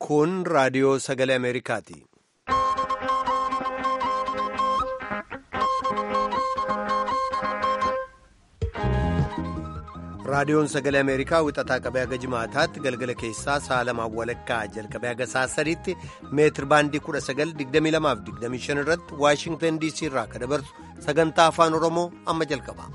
Kun raadiyoo sagalee Ameerikaati. Raadiyoon sagalee Ameerikaa wixataa qabee haga jimaataatti galgala keessaa sa'a lamaan walakkaa jalqabee haga sa'a sadiitti meetir baandii 1922-25 irratti Waashingtan DC irraa akka dabarsu sagantaa afaan Oromoo amma jalqaba.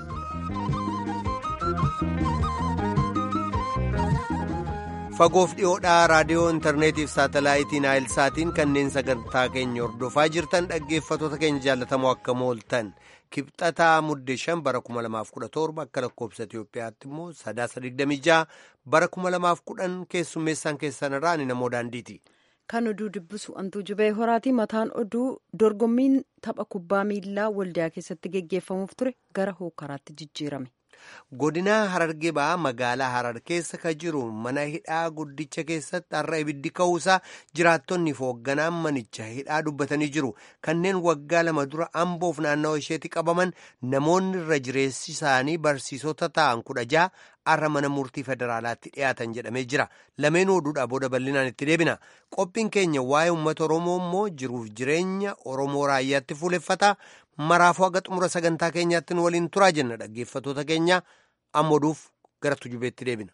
Fagoof dhiyoodhaa raadiyoo intarneetiif saatalaayitiin saatiin kanneen sagantaa keenya hordofaa jirtan dhaggeeffattoota keenya jaallatamoo akka mooltan. Kibxataa muddee shan bara 2017 akka lakkoofsa Itoophiyaatti immoo sadaasa 26 bara 2010 keessummeessaan keessan irraa ani namoo daandiiti. Kan oduu dubbisu antuu jubee horaati mataan oduu dorgommiin tapha kubbaa miilaa waldiyaa keessatti geggeeffamuuf ture gara hookaraatti jijjiirame. Godinaa Harargee ba'aa magaalaa Harar keessa ka jiru mana hidhaa guddicha keessatti har'a ibiddi ka'uusaa jiraattonni fi hoogganaan manicha hidhaa dubbatanii jiru. Kanneen waggaa lama dura amboof naannawa isheetti qabaman namoonni irra jireessi isaanii barsiisota ta'an kudha ja'a har'a mana murtii federaalaatti dhiyaatan jedhamee jira. Lameen oduudhaa booda bal'inaan itti deebina. Qophiin keenya waa'ee uummata Oromoo immoo jiruuf jireenya Oromoo raayyaatti fuuleffata. Maraafuu haga xumura sagantaa keenyaatti nu waliin turaa jenna dhaggeeffattoota keenya amma oduuf gara tujubeetti deebina.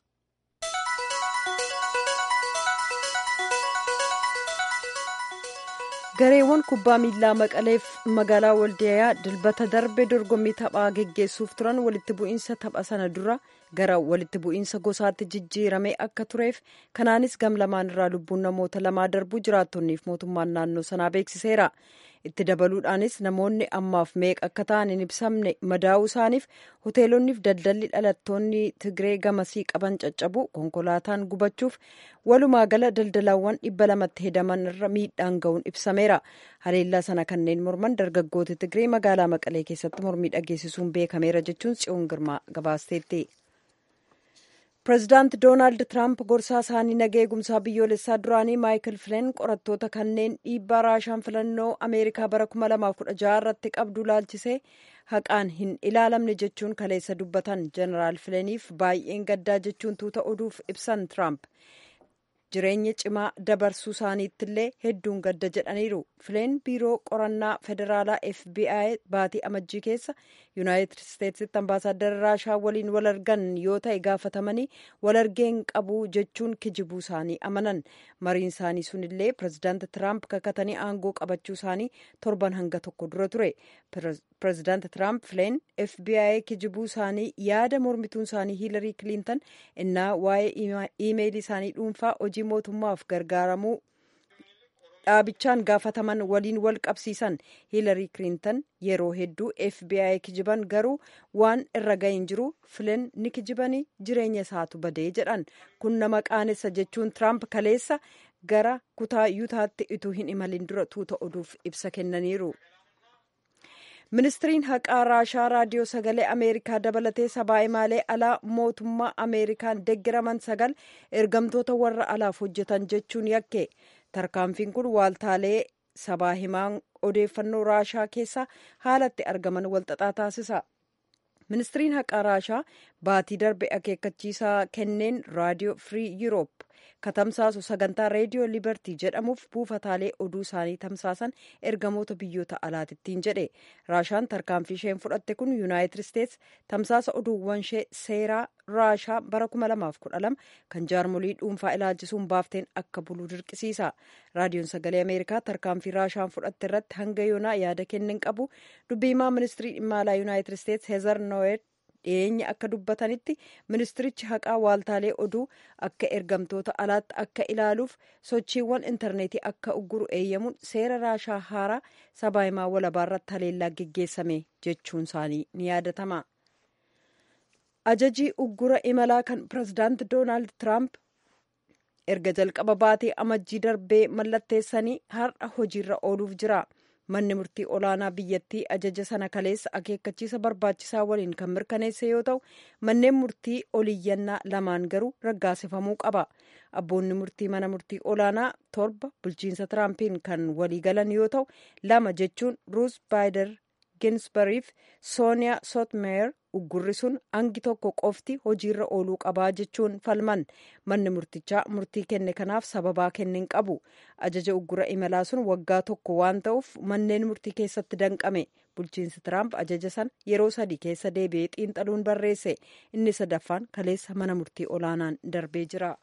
gareewwan kubbaa miilaa maqaleef magaalaa waldiyaa dilbata darbe dorgommii taphaa geggeessuuf turan walitti bu'iinsa tapha sana dura gara walitti bu'iinsa gosaatti jijjiirame akka tureef kanaanis gam lamaan irraa lubbuun namoota lamaa darbuu jiraattonniif mootummaan naannoo sanaa beeksiseera itti dabaluudhaanis namoonni ammaaf meeqa akka ta'an hin ibsamne madaa'uu isaaniif hoteelonniif daldalli dhalattoonni tigree gamasii qaban caccabu konkolaataan gubachuuf walumaa gala daldalaawwan dhibba lamatti hedaman irra miidhaan ga'uun ibsameera haleellaa sana kanneen morman dargaggoota tigree magaalaa maqalee keessatti mormii dhageessisuun beekameera jechuun tsiyoon girmaa gabaasteetti. pireezidaanti doonaald tiraamp gorsaa isaanii naga eegumsaa biyyoolessaa duraanii maayikil fileen qorattoota kanneen dhiibbaa raashaan filannoo ameerikaa bara 2016 irratti qabdu laalchisee haqaan hin ilaalamne jechuun kaleessa dubbatan jeneraal fileeniif baay'een gaddaa jechuun tuuta oduuf ibsan tiraamp jireenya cimaa dabarsuu isaaniittillee hedduun gadda jedhaniiru fileen biiroo qorannaa federaalaa fbi baatii amajjii keessa yuunaayitid isteetsitti ambaasaaddara raashaa waliin wal argan yoo ta'e gaafatamanii wal argeen qabu jechuun kijibuu isaanii amanan mariin isaanii sunillee pireezidaanti tiraamp kakatanii aangoo qabachuu isaanii torban hanga tokko dura ture pireezidaanti tiraamp fileen fbi kijibuu isaanii yaada mormituun isaanii hiilarii kiliintan innaa waa'ee iimeelii isaanii dhuunfaa hojii mootummaaf gargaaramuu dhaabichaan gaafataman waliin wal qabsiisan hiilarii kiliintan yeroo hedduu fbi kijiban garuu waan irra ga'een jiru fileen ni kijibanii jireenya isaatu badee jedhan kun nama qaanessa jechuun tiraamp kaleessa gara kutaa yuutaatti utuu hin imalin dura tuuta oduuf ibsa kennaniiru. ministiriin haqaa raashaa raadiyoo sagalee ameerikaa dabalatee sabaa himaalee alaa mootummaa ameerikaan deeggaraman sagal ergamtoota warra alaaf hojjetan jechuun yakke tarkaanfiin kun waaltaalee sabaa himaan odeeffannoo raashaa keessa haalatti argaman walxaxaa taasisa ministiriin haqaa raashaa baatii darbe akeekkachiisaa kenneen raadiyoo firii yuuroop katamsaasu sagantaa reediyoo libartii jedhamuuf buufataalee oduu isaanii tamsaasan ergamoota biyyoota alaatittiin jedhe raashaan tarkaanfii isheen fudhatte kun yuunaayitid isteets tamsaasa oduuwwan ishee seeraa raashaa bara 2012 kan jaarmolii dhuunfaa ilaalchisuun baafteen akka bulu dirqisiisa raadiyoon sagalee ameerikaa tarkaanfii raashaan fudhatte irratti hanga yoonaa yaada kenneen qabu dubbiimaa ministirii dhimma alaa yuunaayitid isteets heezar noo'eet dhiyeenya akka dubbatanitti ministirichi haqaa waaltaalee oduu akka ergamtoota alaatti akka ilaaluuf sochiiwwan intarneetii akka ugguru eeyyamuun seera raashaa haaraa sabaa himaa walabaarratti haleellaa geggeessame jechuun isaanii ni yaadatama. ajajii uggura imalaa kan pireezidaanti doonaald tiraamp erga jalqaba baatee amajjii darbee mallatteessanii har'a hojiirra ooluuf jira. manni murtii olaanaa biyyattii ajaja sana kaleessa akeekkachiisa barbaachisaa waliin kan mirkaneesse yoo ta'u manneen murtii oliyyannaa lamaan garuu raggaasifamuu qaba abboonni murtii mana murtii olaanaa torba bulchiinsa tiraampiin kan waliigalan yoo ta'u lama jechuun ruus baayider ginsbariif sooniyaa sotmeer uggurri sun hangi tokko qofti hojiirra ooluu qabaa jechuun falman manni murtichaa murtii kenne kanaaf sababaa kenneen qabu ajaja uggura imalaa sun waggaa tokko waan ta'uuf manneen murtii keessatti danqame bulchiinsi tiraamp ajaja sana yeroo sadii keessa deebi'ee xiinxaluun barreesse inni sadaffaan kaleessa mana murtii olaanaan darbee jira.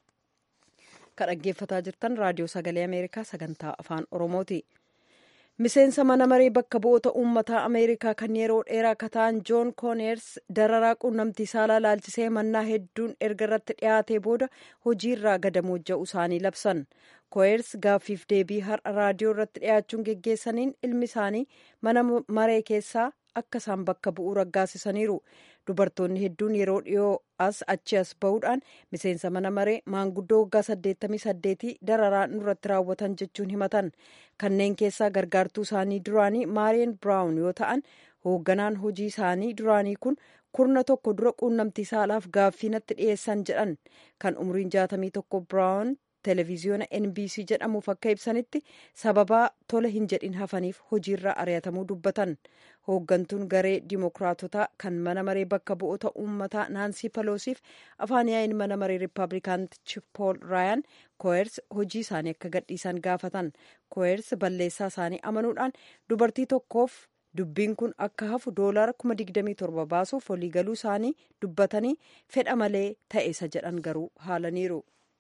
kan dhaggeeffataa jirtan raadiyoo sagalee ameerikaa sagantaa afaan oromooti. miseensa mana maree bakka bu'oota uummataa ameerikaa kan yeroo dheeraa akka ta'an joon kooneers dararaa quunnamtii saalaa laalchisee mannaa hedduun erga irratti dhiyaatee booda hojiirraa gadamoojja'u isaanii labsan kooneers gaaffiif deebii har'a raadiyoo irratti dhiyaachuun geggeessaniin ilmi isaanii mana maree keessaa akka isaan bakka bu'uu raggaasisaniiru dubartoonni hedduun yeroo dhiyoo as achi as bahuudhaan miseensa mana maree maanguddoo waggaa 88 dararaa nurratti raawwatan jechuun himatan kanneen keessaa gargaartuu isaanii duraanii maariyan biraawun yoo ta'an hoogganaan hojii isaanii duraanii kun kurna tokko dura quunnamtii saalaaf gaaffii natti dhiyeessan jedhan kan umriin 61 biraawun televiziyoona nbc jedhamuuf akka ibsanitti sababaa tola hin jedhin hafaniif hojiirraa ari'atamuu dubbatan hooggantuun garee dimookiraatotaa kan mana maree bakka bu'oota uummataa naansii paloosiif afaan yaa'iin mana maree riippaabilikaantichi pool raayaan koo'ers hojii isaanii akka gadhiisan gaafatan koo'ers balleessaa isaanii amanuudhaan dubartii tokkoof dubbiin kun akka hafu doolaara 27 baasuuf waliigaluu isaanii dubbatanii fedha malee ta'eessa jedhan garuu haalaniiru.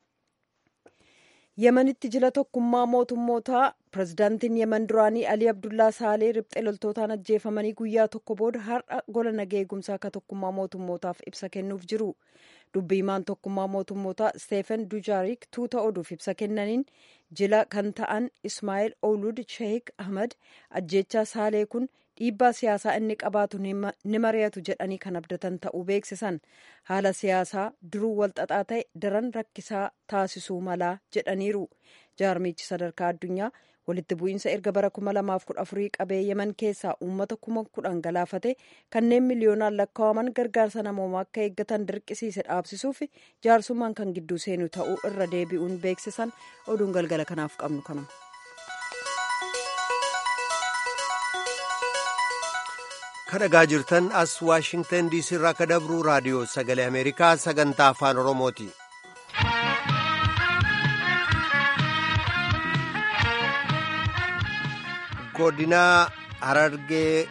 yemanitti jila tokkummaa mootummootaa pirezidaantiin yeman duraanii alii abdullaa saalee riphxee loltootaan ajjeefamanii guyyaa tokko booda har'a gola nagaa eegumsaa akka tokkummaa mootummootaaf ibsa kennuuf jiru dubbiimaan tokkummaa mootummootaa steefen dujaarik tuuta oduuf ibsa kennaniin jila kan ta'an ismaa'eel oolud sheek ahmad ajjeechaa saalee kun dhiibbaa siyaasaa inni qabaatu ni mari'atu jedhanii kan abdatan ta'uu beeksisan haala siyaasaa duruu walxaxaa ta'e daran rakkisaa taasisuu malaa jedhaniiru jaarmichi sadarkaa addunyaa walitti bu'iinsa erga bara 2014 qabee yeman keessaa uummata kuma kudhan galaafate kanneen miliyoonaan lakkaa'aman gargaarsa namoomaa akka eeggatan dirqisiise dhaabsisuuf jaarsummaan kan gidduu seenu ta'uu irra deebi'uun beeksisan oduun galgala kanaaf qabnu kanuma. kadhagaa jirtan as waashingtan diisii irraa ka dabru raadiyoo sagalee ameerikaa sagantaa afaan oromooti godina harargee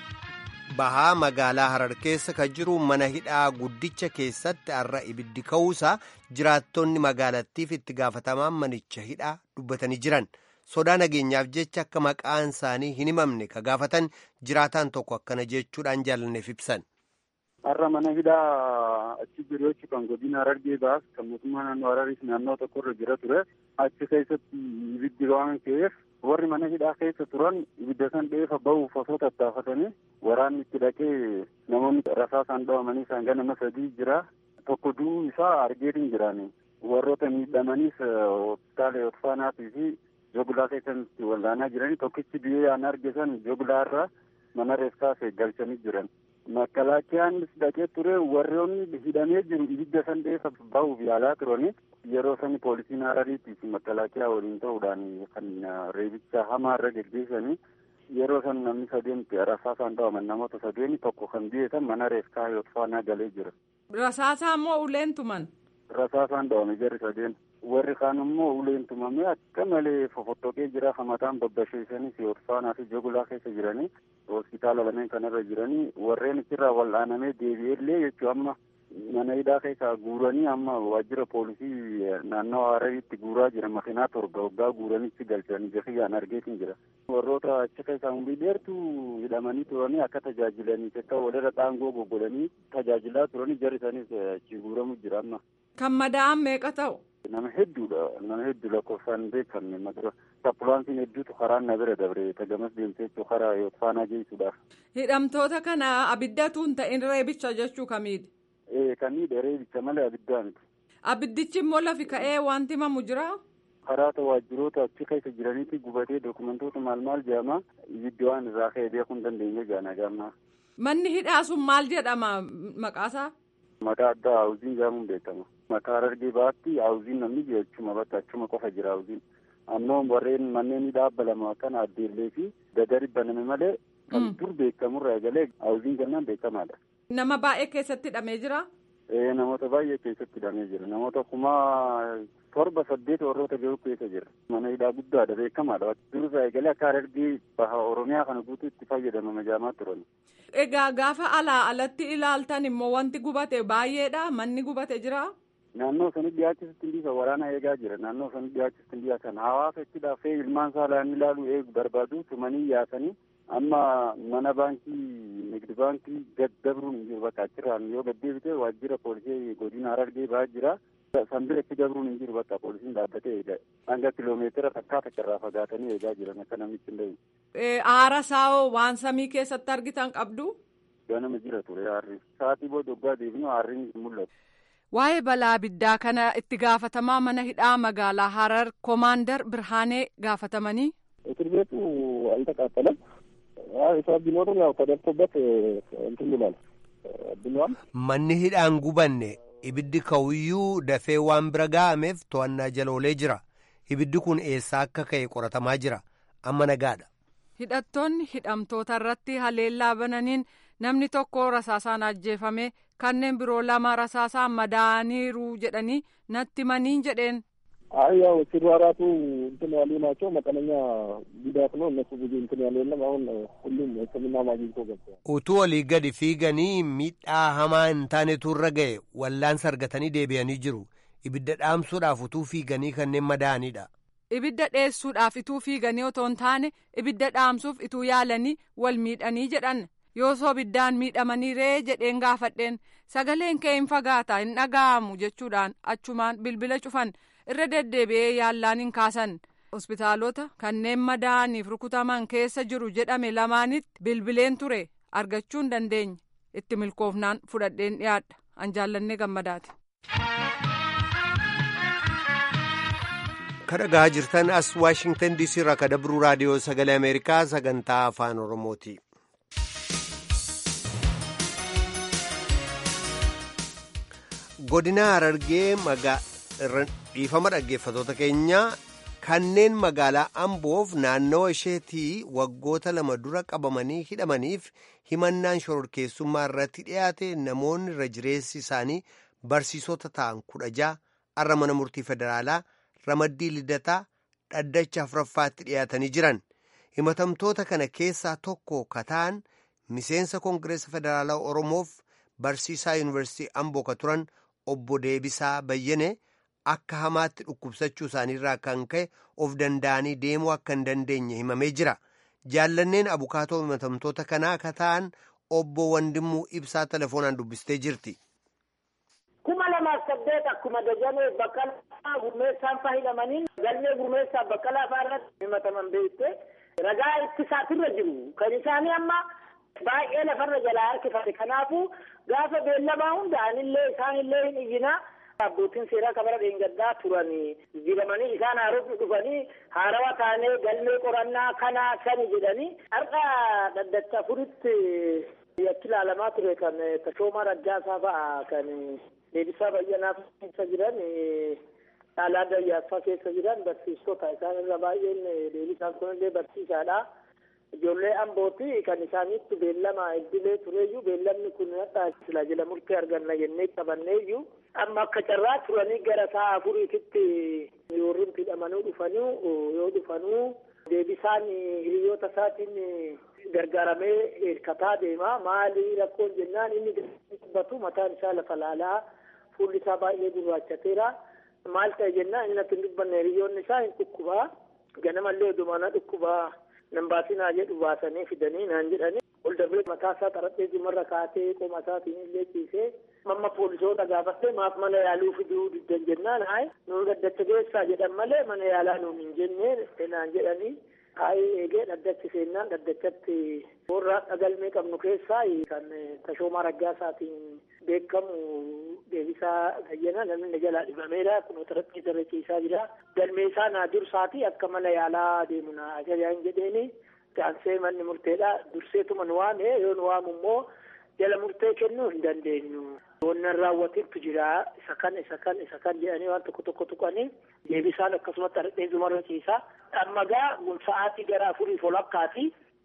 bahaa magaalaa harar keessa ka jiru mana hidhaa guddicha keessatti har'a ibiddi ka'uusaa jiraattonni magaalattiif itti gaafatamaan manicha hidhaa dubbatanii jiran sodaa nageenyaaf jecha akka maqaan isaanii hin himamne ka gaafatan jiraataan tokko akkana jechuudhaan jaalanneef ibsan. Har'a mana hidhaa achi jiru jechuun kan godina Harargee baas kan mootummaa naannoo Hararis naannoo tokkorra jira ture achi keessatti ibiddi waan ka'eef warri mana hidhaa keessa turan ibidda san dheefa bahuuf osoo tattaafatanii waraanni itti dhaqee namoonni rasaasaan dhawamanii isaan ganama sadii jira tokko du'uu isaa argeetiin jiraani warroota miidhamaniis hospitaala Yotfaanaatii fi joglaa keessatti wal'aanaa jiranii tokkichi biyyee aan argisan joglaa irraa mana reeffaas eeggalchanii jiran. Makalaakiyaanis dhaqee ture warroonni hidhamee jiru ibidda san dheefa bahuuf yaalaa turani yeroo sani poolisiin harariitii fi makalaakiyaa waliin ta'uudhaan kan reebicha hamaa irra geggeessanii yeroo san namni sadeenti rasaasaan dhawaman namoota sadeeni tokko kan biyyeessan mana reeffaa yotfaanaa galee jira. Rasaasaa immoo uleen tuman. Rasaasaan dhawame jarri sadeen. warri kaan immoo uleen tumamee akka malee fofottoqee jira hamataan babbasheessanis yotfaanaa fi jogulaa keessa jiranii hospitaala lameen kanarra jiranii warreen achirraa wal'aanamee deebi'ellee jechuu amma mana hidhaa keessaa guuranii amma waajjira poolisii naannoo harariitti guuraa jira makiinaa torba waggaa guuranitti galchanii jafiyyaan argeetiin jira. warroota achi keessaa umrii dheertuu hidhamanii turanii akka tajaajilaniif akka walirra dhaangoo goggodanii tajaajilaa turanii jarri isaaniis achi guuramu jira amma. Kan madaa'an meeqa ta'u? Nama hedduudha. Nama hedduu lakkoofsaan beekamne maqaa sapulaansiin hedduutu karaa na bira dabre tagamas deemtee jechuu karaa yotfaanaa geessuudhaaf. Hidhamtoota kana abiddatu hin ta'in reebicha jechuu kamiidha? Ee kamiidha reebicha malee abiddaa miti. Abiddichi immoo lafi ka'ee wanti himamu jira? karaa waajjiroota achi keessa jiranitti gubatee dokumentoota maal maal jedhama ibiddi waan irraa ka'e beekuu hin dandeenye jaana gaamma. Manni hidhaa sun maal jedhama maqaasaa? Maqaa addaa haawuziin jedhamuun beekama. Maqaa harargee baatti haawuziin namni jechuma bakka achuma qofa jira haawuziin. Ammoo warreen manneen hidhaa abba lama kan addeellee fi dadari baname malee kan dur beekamurraa eegalee haawuziin jennaan beekamaadha. Nama baay'ee keessatti hidhamee jira. Namoota baay'ee keessatti hidhamee jira. Namoota kumaa torba saddeet warroota jiru keessa jira. Mana hidhaa guddaadha beekamaadha. Dursa eegalee akka Harargee baha Oromiyaa kana guutuu itti fayyadamama jaamaa turan. Egaa gaafa alaa alatti ilaaltan immoo wanti gubate baay'eedha. Manni gubate jira. Naannoo sanii dhiyaachisutti hin dhiisa waraana eegaa jira. Naannoo sanii dhiyaachisutti hin dhiyaatan. Hawaasa itti dhaafee ilmaan saalaan ilaalu eegu barbaadu tumanii yaasanii amma mana baankii nigdi baankii gad dabruun hin jiru bakka achirraan yoo gad deebite waajjira poolisii godina Harargee ba'aa jira. Sanbira itti dabruun hin jiru bakka poolisiin dhaabbatee eega. Hanga kiloomeetira takkaa takkarraa fagaatanii eegaa jiran akka namichi hin dhahin. Aara saawoo waan samii keessatti argitan qabdu. Ganama jira ture aarri. Sa'aatii booda waggaa deebinu aarriin hin mul'atu. Waa'ee balaa abiddaa kana itti gaafatamaa mana hidhaa magaalaa Harar Koomaandar Birhaanee gaafatamanii. እስር ቤቱ አልተቃጠለም። እሳት ቢኖርም ያው ተደርሶበት እንትን ይላል ብሏል። Manni hidhaan gubanne ibiddi ka'uyyuu dafee waan bira ga'ameef to'annaa jala oolee jira. Ibiddi kun eessaa akka ka'e qoratamaa jira. Amma nagaadha. Hidhattoonni hidhamtoota irratti haleellaa bananiin namni tokko rasaasaan ajjeefame kanneen biroo lama rasaasaan madaaniiru jedhanii natti maniin jedheen. አይ ያው ሲሯራቱ እንትን ያሉ ናቸው። መጠነኛ ጉዳት ነው። እነሱ ብዙ እንትን ያሉ የለም። አሁን ሁሉም ሕክምና ማግኝቶ ገብተዋል። Utuu olii gadi fiiganii miidhaa hamaa hin taanetu irra ga'e wallaansa argatanii deebi'anii jiru. Ibidda dhaamsuudhaaf utuu fiiganii kanneen madaa'anidha. Ibidda dheessuudhaaf ituu fiiganii otoo hin taane ibidda dhaamsuuf ituu yaalanii wal miidhanii jedhan yoosoo ibiddaan miidhamanii ree jedheen gaafadheen sagaleen kee hin fagaata hin dhaga'amu jechuudhaan achumaan bilbila cufan irra deddeebi'ee yaallaan hin kaasan hospitaalota kanneen madaa'aniif rukutaman keessa jiru jedhame lamaanitti bilbileen ture argachuu hin dandeenye itti milkoofnaan fudhadheen dhiyaadha an jaallannee gammadaati. Kadhagaa jirtan as Waashingtan DC irraa kadabruu raadiyoo sagalee Ameerikaa sagantaa afaan Oromooti. Godina Harargee dhiifama dhaggeeffatoota keenyaa kanneen magaalaa Amboof naannawa isheetii waggoota lama dura qabamanii hidhamaniif himannaan shororkeessummaa irratti dhiyaate namoonni irra jireessi isaanii barsiisota ta'an kudha ja'a har'a mana murtii federaalaa ramaddii lidataa dhaddacha afuraffaatti dhiyaatanii jiran himatamtoota kana keessaa tokko kataan miseensa koongireesa federaalaa oromoof barsiisaa yuunivarsiitii amboo ka turan obbo Deebisaa Bayyane akka hamaatti dhukkubsachuu isaaniirraa kan ka'e of danda'anii deemuu akka hin dandeenye himamee jira jaallanneen abukaatoo himatamtoota kanaa kataan obbo Wandimmuu ibsaa telefoonaan dubbistee jirti. kuma lamaaf saddeet akkuma dajanee baqqalaa gurmeessaan faa hidhamanii galmee gurmeessaa baqqalaa faa irratti himataman beekte ragaa ittisaatirra jiru kan isaanii amma baay'ee lafarra jalaa harkifate kanaafuu gaafa beellamaa hunda'anillee isaanillee hin iyyinaa abbootiin seeraa kabara dheengaddaa turanii jiramanii isaan haarofni dhufanii haarawa taanee galmee qorannaa kanaa sani jedhanii har'a dhaddacha afuritti yakki ilaalamaa ture kan tashoomaa raggaasaa fa'a kan deebisaa bayyanaa keessa jiran caalaa dayyaaffaa keessa jiran barsiistota isaan irra baay'een deebisaan kunillee barsiisaadha. Ijoollee ambooti kan isaaniitti beellama iddilee tureeyyuu beellamni kun hadhaa sila jala murtee arganna jennee qabanneeyyuu amma akka carraa turanii gara sa'a afuriititti yoorriin hidhamanuu dhufanuu yoo dhufanuu deebisaan hiriyoota isaatiin gargaaramee hirkataa deema maali rakkoon jennaan inni dubbatu mataan isaa lafa laalaa fuulli isaa baay'ee gurraachateera maal ta'e jennaan inni akka hin dubbanne hiriyoonni isaa hin dhukkubaa ganamallee odumaana dhukkubaa nan baasinaa jedhu baasanii fidanii naan jedhanii ol darbee mataa isaa xarapheezumarra kaatee qoma isaatiin illee ciisee mamma poolisoota gaafattee maaf mana yaaluu fiduu diddan jennaan hayi nuun dhaddacha geessaa jedhan malee mana yaalaa nuun hin jennee naan jedhanii hayi eegee dhaddachi seennaan dhaddachatti warra dhagalmee qabnu keessaa kan tashoomaa raggaasaatiin beekamu deebisaa bayyana namni jalaa dhibameera kun xarapheeza irra ciisaa jira galmee isaa naa dursaati akka mana yaalaa deemu naa ajajaan jedheeni gaansee manni murteedha durseetuma nu waame yoo nu waamu immoo jala murtee kennuu hin dandeenyu. Wannan raawwatiitu jira isa kan isa kan isa kan jedhanii waan tokko tokko tuqanii deebisaan akkasumatti dhadheezumarra ciisaa. Amma gaa sa'aatii gara afurii folakkaati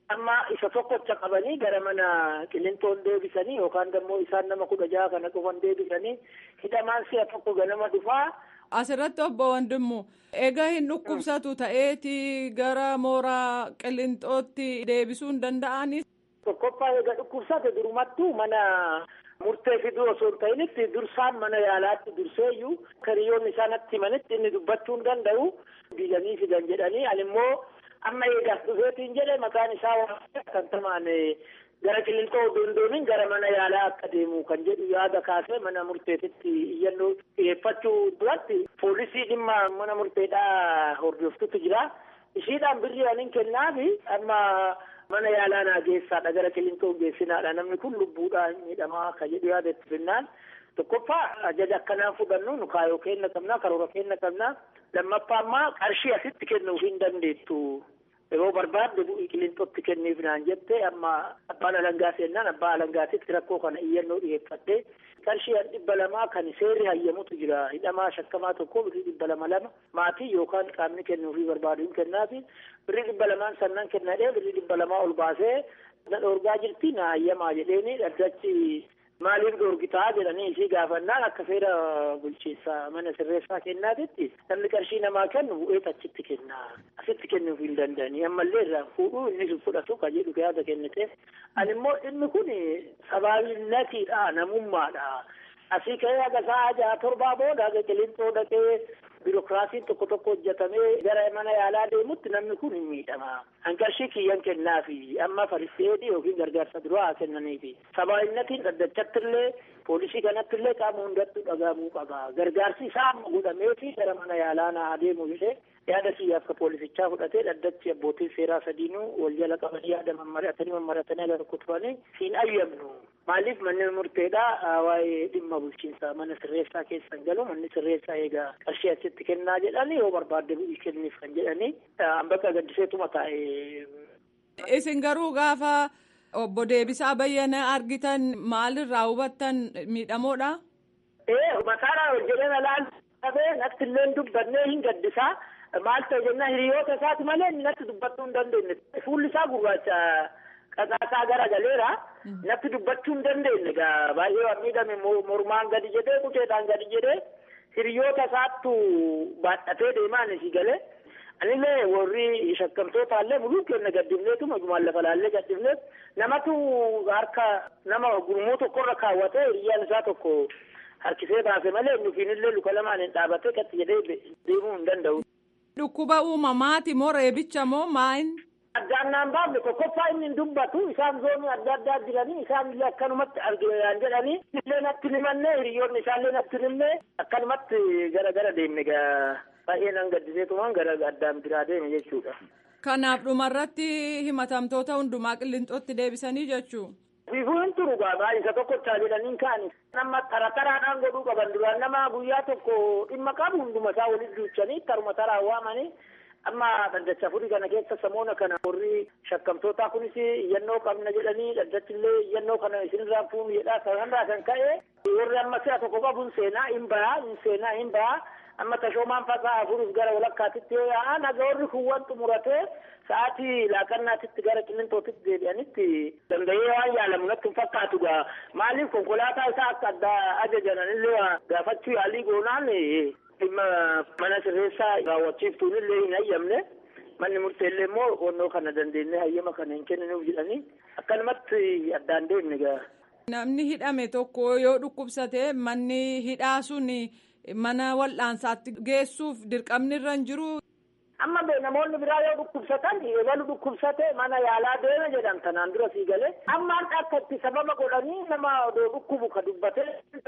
amma isa tokkocha qabanii gara mana qilintoon deebisanii yookaan immoo isaan nama kudha jaha kana qofan deebisanii hidhamaan si'a tokko ganama dhufaa. Asirratti obbo Wandimmu egaa hin dhukkubsatu ta'eeti gara mooraa qilintootti deebisuu hin danda'ani. Tokkoffaa egaa dhukkubsate durumattuu mana murtee fiduu osoo hin ta'initti dursaan mana yaalaatti durseeyyuu hiriyoonni isaanitti himanitti inni dubbachuu hin danda'u biilanii fidan jedhanii ani immoo amma eegaas dhufeetiin jedhe maqaan isaa kan tamaan gara qilintoo dondooniin gara mana yaalaa akka deemu kan jedhu yaada kaasee mana murteetitti iyyannoo dhiyeeffachuu duratti poolisii dhimma mana murteedhaa hordoftutu jira ishiidhaan birrii anin kennaafi amma mana yaalaa naa geessaadha gara qilintoo geessinaadha namni kun lubbuudhaan miidhamaa akka jedhu yaadetti finnaan tokkoffaa ajaja akkanaan fudhannu nu kaayoo kenna qabnaa karoora kenna qabnaa lammaffaa ammaa qarshii asitti kennuuf hin dandeettu yeroo barbaadde bu'ii qilintootti kenniif naan jette amma abbaan alangaa seennaan abbaa alangaatitti rakkoo kana iyyannoo dhiyeeffadde qarshii dhibba lamaa kan seerri hayyamutu jira hidhamaa shakkamaa tokko birrii dhibba lama lama maatii yookaan qaamni kennuufii barbaadu hin kennaafi birrii dhibba lamaan sannan kennadhee birrii dhibba lamaa ol baasee na dhoorgaa jirti na hayyamaa jedheeni dhaddachi maaliif dhoorgitaa jedhanii isii gaafannaan akka seera bulchiinsa mana sirreessaa kennaatitti namni qarshii namaa kennu bu'ee achitti kenna asitti kennuuf hin danda'anii ammallee irraa fuudhuu inni fudhatu ka jedhu yaada kennite ani immoo dhimmi kun sabaabinatiidha namummaadha asii ka'ee haga sa'a jaha torbaa booda haga qilintoo dhaqee biirokiraasiin tokko tokko hojjetamee gara mana yaalaa deemutti namni kun hin miidhama. Hanqarshii kiyyan kennaafi amma fariseedii yookiin gargaarsa duraa haa kennaniifi. Sabaabinnatiin dhaddachattillee poolisii kanattillee qaama hundattuu dhagahamuu qaba. Gargaarsi isaa amma godhameefi gara mana yaalaa naa adeemu jedhee yaada siyyaa akka poolisichaa fudhatee dhaddachi abbootiin seeraa sadiinuu wal jala qabanii yaada mammaratanii mammaratanii ala tokko turanii siin ayyamnu. Maaliif manni murteedhaa waa'ee dhimma bulchiinsaa mana sirreessaa keessan galu manni sirreessaa eegaa qarshii asitti kennaa jedhanii yoo barbaadde bu'ii kenniif kan jedhanii bakka gaddiseetuma taa'e. Isin garuu gaafa obbo Deebisaa Bayyana argitan maalirraa hubattan miidhamoodha? Ee mataadhaan hojjetee laal qabee natti illee dubbannee hin gaddisaa. Maal ta'e jennaan hiriyoota isaati malee inni natti dubbachuu hin dandeenye. Fuulli isaa gurraacha qaqaasaa gara galeera. Natti dubbachuu hin dandeenye egaa baay'ee waan miidhame mormaan gadi jedhee quceedhaan gadi jedhee hiriyoota isaattu baadhatee deemaan isii galee. Anillee warri shakkamtootaallee muluu kenna gaddifneetuma jumaan lafa laallee gaddifneet namatu harka nama gurmuu tokkorra kaawwatee hiriyyaan isaa tokko harkisee baase malee nufiinillee luka lamaan hin dhaabatee qatti jedhee deemuu hin danda'u. Dhukkuba uumamaati moo reebicha moo maayin? Addaan naan baafne tokkoffaa inni hin dubbatu isaan zoonii adda addaa jiranii isaan illee akkanumatti arginaan jedhanii illee natti himanne hiriyoonni isaallee natti himne akkanumatti gara gara deemne gaa baay'ee nan gaddiseetumaan gara addaan biraa deeme jechuudha. Kanaaf dhumarratti himatamtoota hundumaa qilleenxootti deebisanii jechuu. Fiifuu hin turu gaa isa tokkochaa jedhaniin kaani. Nama tara taraadhaan godhuu qaban duraan nama guyyaa tokko dhimma qabu hunduma isaa walitti duuchanii taruma taraan waamanii amma dhaddacha furii kana keessa samoona kana warri shakkamtootaa kunis iyyannoo qabna jedhanii dhaddachillee iyyannoo kana isinirraa fuunu jedhaa kanarraa kan ka'e warri amma si'a tokko qabuun seenaa hin bahaa hin seenaa hin bahaa amma tashoomaan fasaa afuruuf gara walakkaatitti yoo yaa'an haga warri kuuwwan xumuratee sa'aatii laaqannaatitti gara qillintootitti deebi'anitti danda'ee waan yaalamu natti hin fakkaatu gaa maaliif konkolaataa isaa akka addaa ajajan illee gaafachuu yaalii goonaan dhimma mana sirreessaa raawwachiiftuun illee hin hayyamne manni murteellee immoo onnoo kana dandeenye hayyama kana hin kenninuuf jedhanii akkanumatti addaan deemne gaa. Namni hidhame tokko yoo dhukkubsate manni hidhaa sun mana wal'aansaatti geessuuf dirqamni irra hin jiru. Amma namoonni biraa yoo dhukkubsatan eegalu dhukkubsate mana yaalaa deeme jedhan tanaan dura sii galee ammaan akka itti sababa godhanii nama odoo dhukkubu ka dubbatee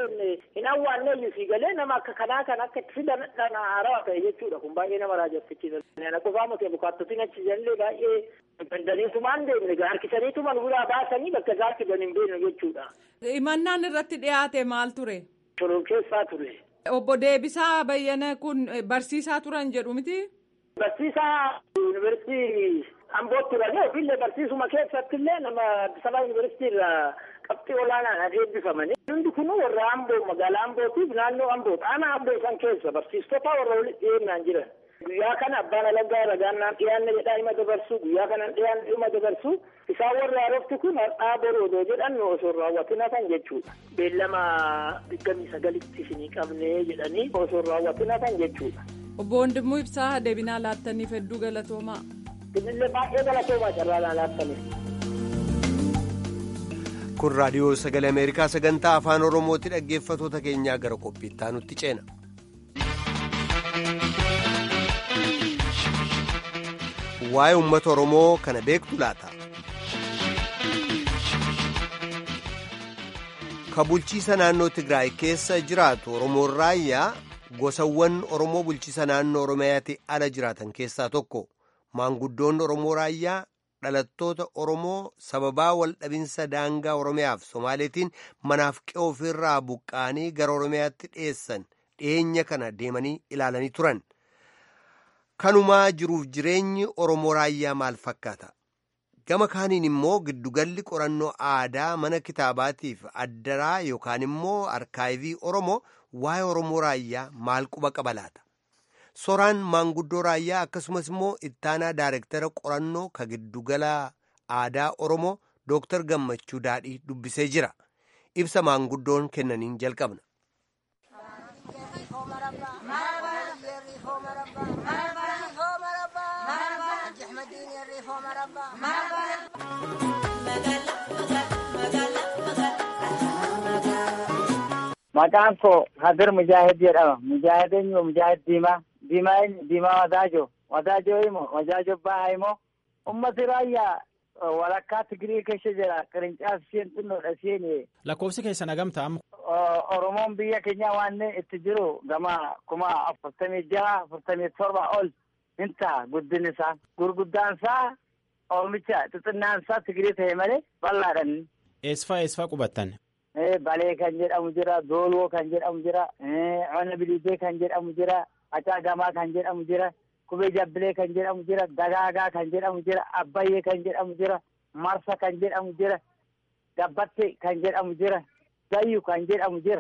hin awwaanneeyyu sii galee nama akka kanaa kan akka itti fidan dhana haarawaa ta'e jechuudha kun baay'ee nama raajeffachiisa. Ana qofaa miti bukaattotiin achi jallee baay'ee dandaniitumaan deemne harkisaniituma nu biraa baasanii bakka isaatti fidan hin beekne jechuudha. Himannaan irratti dhiyaate maal ture? Shoror keessaa ture. Obbo Deebisaa Bayyana kun barsiisaa turan jedhu miti? Barsiisaa yuunivarsiitii Ambootti turanii ofiillee barsiisuma keessatti illee nama Addis Ababa yuunivarsiitii irraa qabxii olaanaan adeebbifamanii. Hundi kun warra Amboo magaalaa Ambootiif naannoo Amboo aanaa Amboo san keessa barsiistota warra walitti dhiyeenyaan jiran. Guyyaa kana abbaan alangaa ragaan naan dhiyaanne jedhaa hima dabarsu guyyaa kanan dhiyaanne hima dabarsu isaan warri haarofti kun har'aa boroodoo jedhan osoo raawwatin hafan jechuudha. Beellama digdamii sagalitti isinii qabnee jedhanii osoo raawwatin hafan jechuudha. Obbo Wandimmoo Ibsaa deebinaa laattaniif hedduu galatoomaa. Isinillee baay'ee galatoomaa carraa naa laattaniif. kun raadiyoo sagalee ameerikaa sagantaa afaan oromooti dhaggeeffatoota keenyaa gara qophiittaa nutti ceena. waa'ee uummata oromoo kana beektu laata. ka bulchiisa naannoo tigraay keessa jiraatu oromoon raayyaa gosawwan oromoo bulchiisa naannoo oromiyaatti ala jiraatan keessaa tokko maanguddoonni oromoo raayyaa. dhalattoota oromoo sababaa waldhabinsa daangaa oromiyaaf somaaleetiin manaaf qe'oo ofirraa buqqaanii gara oromiyaatti dhiyeessan dhiyeenya kana deemanii ilaalanii turan kanumaa jiruuf jireenyi oromoo raayyaa maal fakkaata gama kaaniin immoo giddugalli qorannoo aadaa mana kitaabaatiif addaraa yookaan immoo arkaayivii oromoo waa'ee oromoo raayyaa maal quba qaba laata soraan maanguddoo raayyaa akkasumas immoo ittaanaa daayirektara qorannoo ka giddugala aadaa oromoo dooktar gammachuu daadhii dubbisee jira ibsa maanguddoon kennaniin jalqabna. Maqaan koo Hadir Mujaahid jedhama. Mujaahid eenyu Mujaahid Diimaa. Diimaa eenyu Diimaa Wadaajo. Wadaajo imo Wadaajo Bahaa imo ummati raayyaa walakkaa Tigirii keessa jira. Qirincaafi isheen xinnoodha isheen. Lakkoofsi keessan hagamta amma. Oromoon biyya keenya waan itti jiru gama kuma afurtamii jaha afurtamii torba ol hin ta'a guddin isaa. Gurguddaan isaa oomicha xixinnaan isaa Tigirii ta'e malee bal'aadhaan. Eessfaa eessfaa qubattan? Balee kan jedhamu jira, Dooloo kan jedhamu jira, Cona Bilidee kan jedhamu jira, Acaagamaa kan jedhamu jira, Kubee Jabbilee kan jedhamu jira, Dagaagaa kan jedhamu jira, Abbayyee kan jedhamu jira, Marsa kan jedhamu jira, Gabbatte kan jedhamu jira, Zayyu kan jedhamu jira,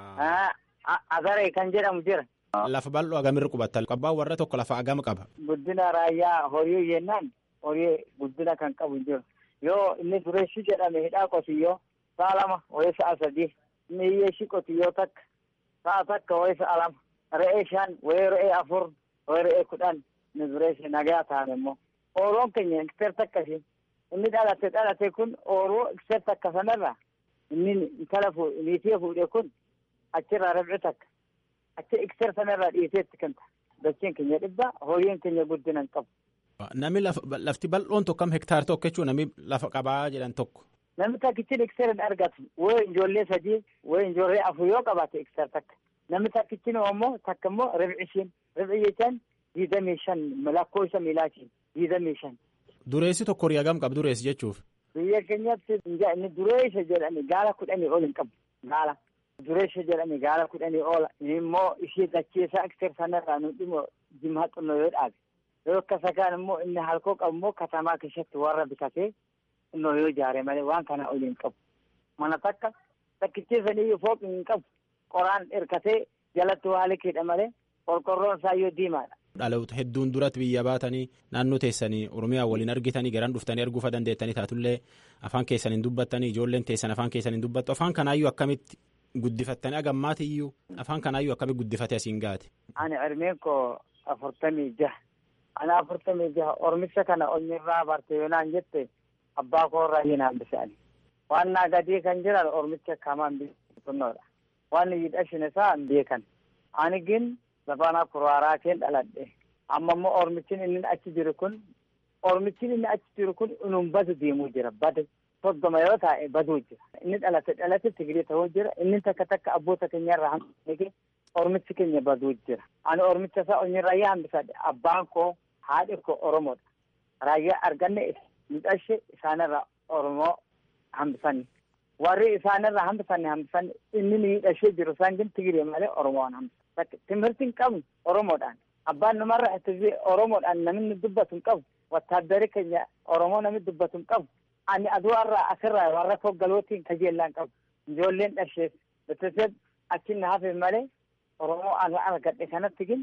Azaree kan jedhamu jira. Lafa bal'oo agamirra qubattan? Abbaan warra tokko lafa agama qaba. Guddina raayyaa horii jennaan horii guddina kan qabu hin jiru. Yoo inni dureessi jedhame hidhaa qotiyyoo. sa'a lama wayii sa'a sadii inni hiyyeessi qotiyyoo takka sa'a takka wayii sa'a lama re'ee shan wayii re'ee afur wayii re'ee kudhan inni dureessi nagaa ta'an immoo ooroon keenya ekster takka shi inni dhalate dhalate kun ooroo ekster takka sanarra inni intala niitii fuudhe kun achirraa rabci takka achi ekster sanarraa dhiiseetti kanta dachiin keenya dhibba horiin keenya guddina hin qabu. Namni lafti bal'oon tokko kam hektaar tokko jechuun namni lafa qabaa jedhan tokko. Namni takkichi ekster hin argatu wayii ijoollee sadii wayii ijoollee afur yoo qabaate ekster takka namni takkichi immoo takka immoo ribci ishiin ribci jechaan diidamii shan lakkoofsa miilaatiin diidamii shan. Dureessi tokko horii hagam qabu dureessi jechuuf. Biyya keenyatti inni dureessa jedhani gaala kudhanii ol hin qabu gaala. Dureessa jedhani gaala kudhanii oola immoo ishee dacheessaa ekster sanarraa nu dhimmo jimaa xinnoo yoo dhaabe yoo akkasa kaan immoo inni halkoo qabu immoo katamaa keessatti warra bitatee. innoo yoo ijaare malee waan kana ol hin qabu mana takka takkicheessanii fooqi hin qabu qoraan hirkatee jalatti waa liqiidha malee qorqorroon isaa yoo diimaadha. Dhaloota hedduun duratti biyya baatanii naannoo teessanii Oromiyaa waliin argitanii garaan dhuftanii arguufa dandeettanii taatullee afaan keessan hin dubbattanii ijoolleen teessan afaan keessan hin dubbattu afaan kanaayyuu akkamitti guddifattanii agammaatiyyuu afaan kanaayyuu akkamitti guddifate asiin gaate. Ani hirmeen koo afurtamii jaha ani afurtamii jaha ormicha kana onnirraa barte yoonaan jette. abbaa koo irraa hin hambisaani waan naa gadii kan jiran ormicha kamaan bitunnoodha waan yidhashin isaa hin beekan ani gin lafana kuraaraa keen dhaladhe amma immoo ormichin inni achi jiru kun ormichin inni achi jiru kun inum badu deemuu jira bade soddoma yoo taa'e baduu jira inni dhalate dhalate tigirii ta'uu jira inni takka takka abboota keenya irraa hambisee ormichi keenya baduu jira ani ormicha isaa onni raayyaa hambisadhe abbaan koo haadhi koo oromoodha raayyaa arganne midhashe isaanirra oromoo hambisanni warri isaanirra hambisanne hambisanne inni miidhashee jiru isaan gin tigiree malee oromoon hambisan timirti hin qabnu oromoodhaan abbaan namarra itti oromoodhaan namni dubbatu hin qabu wattaaddari keenya oromoo namni dubbatu hin qabu ani aduwarraa asirraa warra foggalootiin kajeellaan qabu ijoolleen dhasheef beteseeb achinna hafe malee oromoo argadhe kanatti gin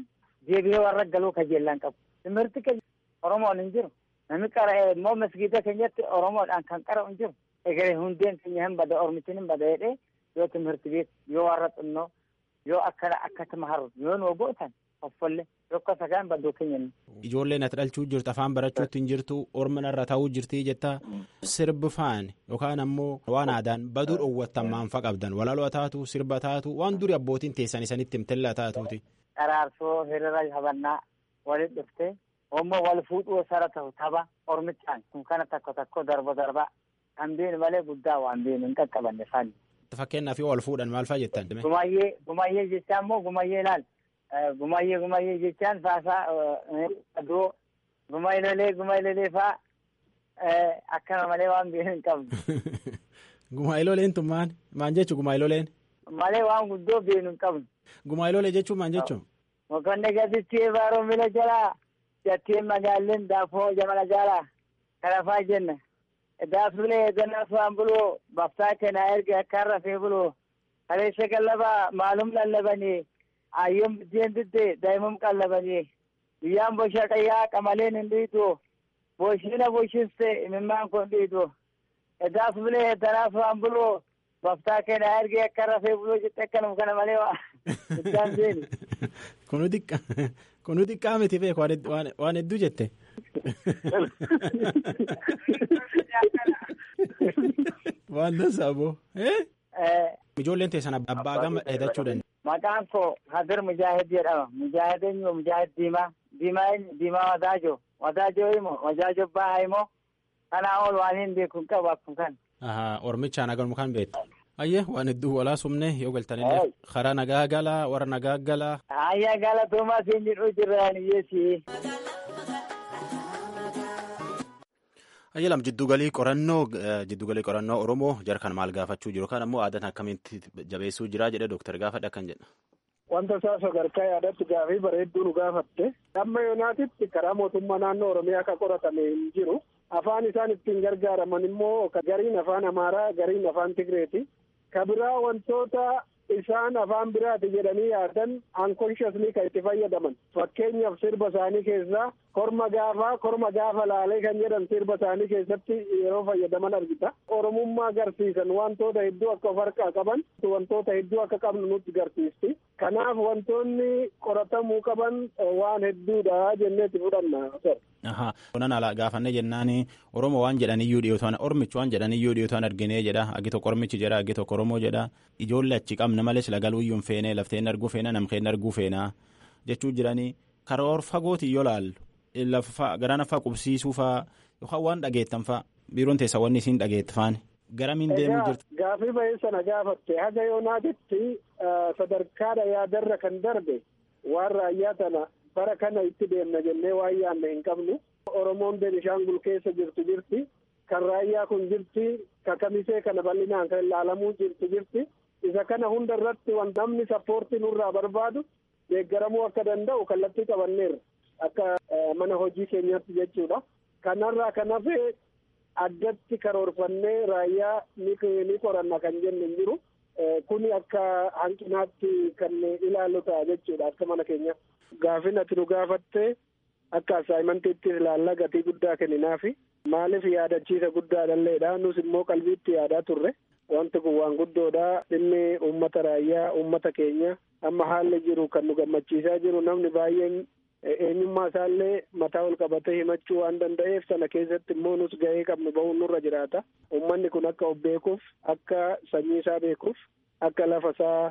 deebi'ee warra galuu kajeellaan qabu. Timirti keenya Oromoon hin jiru. Namni qara'ee immoo masgiida keenyatti Oromoodhaan kan qara'u hin jiru. Egeree hundeen keenya hin bada Oromichin hin bada jedhee yoo timirti beeku yoo warra xinnoo yoo akkana akkasuma haru yoo nu gootan offolle yokka sagaan baddoo keenya Ijoolleen ati dhalchuu jirtu afaan barachuutti hin jirtu orma irra taa'uu jirti jetta sirbi faani yookaan ammoo waan aadaan baduu dhoowwattan maanfa qabdan walaaloo taatu sirba taatu waan duri abbootiin teessan isanitti himtellaa taatuuti. Qaraarsoo hiriira habannaa walit dhuftee Ommoo wal fuudhuu sara ta'u tapha ormichaan kun kana takko takko darba darba kan beenu malee guddaa waan beenu hin qaqqabanne faani. Fakkeenyaaf yoo wal fuudhan maal fa'aa jettan? Gumayyee gumayyee jechaan immoo gumayyee laal gumayyee gumayyee jechaan faasaa adoo gumaylolee gumaylolee fa'aa akkana malee waan beenu hin qabnu. Gumayloleen tun maal maan jechuun gumayloleen? Malee waan guddoo beenu hin qabnu. Gumaylolee jechuun maan jechuun? Mokonne gaditti baaroo mila jalaa. jattiin magaalleen daafoo jamana jaalaa kanafaa jenna daafnulee ganaaf waan buluu baftaa kenna erga akkaan rafee buluu kaleessa qallabaa maalum lallabanii ayyoom biddeen didde daa'imum qallabanii biyyaan bosha qayyaa qamaleen hin dhiitu boshina boshiste imimmaan kun dhiitu daafnulee danaaf waan buluu baftaa kenna erga akkaan rafee buluu jette akkanum kana malee waa iddaan seeni. Kunu xiqqa kunu xiqqaa miti beeku waan hedduu jette. Waan dansaa boo. Ijoolleen teessan abbaa gama dheedachuu danda'a. Maqaan koo Hadir Mujaahid jedhama. Mujaahid eenyu Mujaahid Diimaa. Diimaa eenyu Diimaa Wadaajo. Wadaajo imo Wadaajo Bahaa imo kanaa ol waan hin beeku hin qabu akkuma kan. Ormichaan agarmu kan beektu. Ayyee waan hedduu walaa sumne yoo galtanillee karaa nagaa galaa warra nagaa galaa. Ayyaa galatoomaa siin jedhu jiraan iyyeesi. Ayyalam jiddugalii qorannoo jiddugalii qorannoo Oromoo jarkan maal gaafachuu jiru kan ammoo aadaan akkamitti jabeessuu jira jedhe dooktar gaafadha kan jedha. Wanta isaa sadarkaa yaadatti gaafii bareedduu nu gaafatte amma yoonaatitti karaa mootummaa naannoo Oromiyaa akka qoratame hin jiru. Afaan isaan ittiin gargaaraman immoo gariin afaan Amaaraa gariin afaan Tigreeti. Kabiraa wantoota isaan afaan biraati jedhanii yaadan unconsciously kan itti fayyadaman. Fakkeenyaaf sirba isaanii keessaa korma gaafaa korma gaafa laalee kan jedhan sirba isaanii keessatti yeroo fayyadaman argita. Oromummaa agarsiisan wantoota hedduu akka of harkaa qaban wantoota hedduu akka qabnu nutti agarsiisti. Kanaaf wantoonni qoratamuu qaban waan hedduudha jenneetti fudhanna. Ahaa. Kunan ala gaafannee jennaan Oromoo waan jedhaniyyuu dhiyootaan Oromichi waan jedhaniyyuu dhiyootaan arginee jedha. Agi tokko Oromichi jedha, agi tokko Oromoo jedha. Ijoollee achi qabna malees lagaluuyyuu hin feene, lafteen arguu feena, namkeen arguu feena jechuu jiranii karoor fagooti yoo laallu lafa garaan affaa qubsiisuu faa yookaan waan dhageettan faa biiroon teessa wanni isiin dhageettafaan garamiin deemuu jirtu. Gaafii bahee sana gaafatte haga yoonaatitti sadarkaadha yaadarra kan darbe waan raayyaa tana bara kana itti deemna jennee waan yaanne hin qabnu. Oromoon Beenishaangul keessa jirtu jirti. Kan raayyaa kun jirti. Kan kamisee kana bal'inaan kan ilaalamuu jirtu jirti. Isa kana hunda irratti waan namni sappoortii nurraa barbaadu deeggaramuu akka danda'u kallattii qabanneerra. Akka mana hojii keenyaatti jechuudha. Kanarraa kan hafee addatti karoorfannee raayyaa ni qoranna kan jennu hin jiru. Kuni akka hanqinaatti kan ilaallu ta'a jechuudha akka mana keenyaatti. Gaafin ati nu gaafatte akka asaayimantiitti ilaallaa gatii guddaa kenninaafi maaliif yaadachiisa guddaa dhalleedha nus immoo qalbiitti yaadaa turre wanti kun waan guddoodha dhimmi uummata raayyaa uummata keenya amma haalli jiru kan nu gammachiisaa jiru namni baay'een eenyummaa isaallee mataa ol qabatee himachuu waan danda'eef sana keessatti immoo nus ga'ee qabnu bahuun nurra jiraata uummanni kun akka of beekuuf akka sanyii isaa beekuuf akka lafa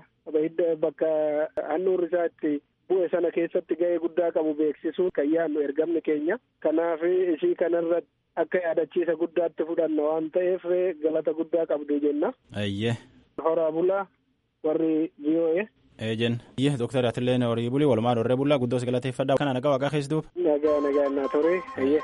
isaa bakka handhuurri isaa itti bu'e sana keessatti ga'ee guddaa qabu beeksisuu kan yaadnu ergamni keenya kanaaf isii kanarratti akka yaadachiisa guddaatti fudhanna waan ta'eef galata guddaa qabdu jenna. Ayyee. Horaa bulaa warri VOA. Eejen. Iyyee dooktar Atillee horii bulii walumaa dorree bullaa guddoo si galateeffadha. Kana nagaa waaqaa keessa duuba. Nagaa nagaa naa ture. Ayyee.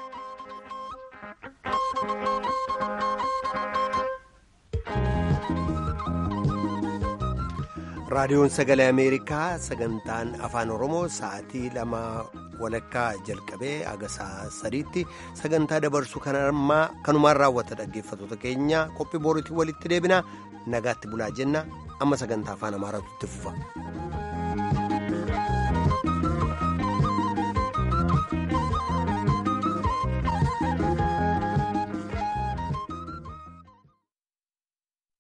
raadiyoon sagalee ameerikaa sagantaan afaan oromoo sa'aatii lama walakkaa jalqabee aga sa'a sadiitti sagantaa dabarsu kanumaan raawwata dhaggeeffattoota keenya qophii boruutiin walitti deebina nagaatti bulaa jenna amma sagantaa afaan amaaraatu itti fufa.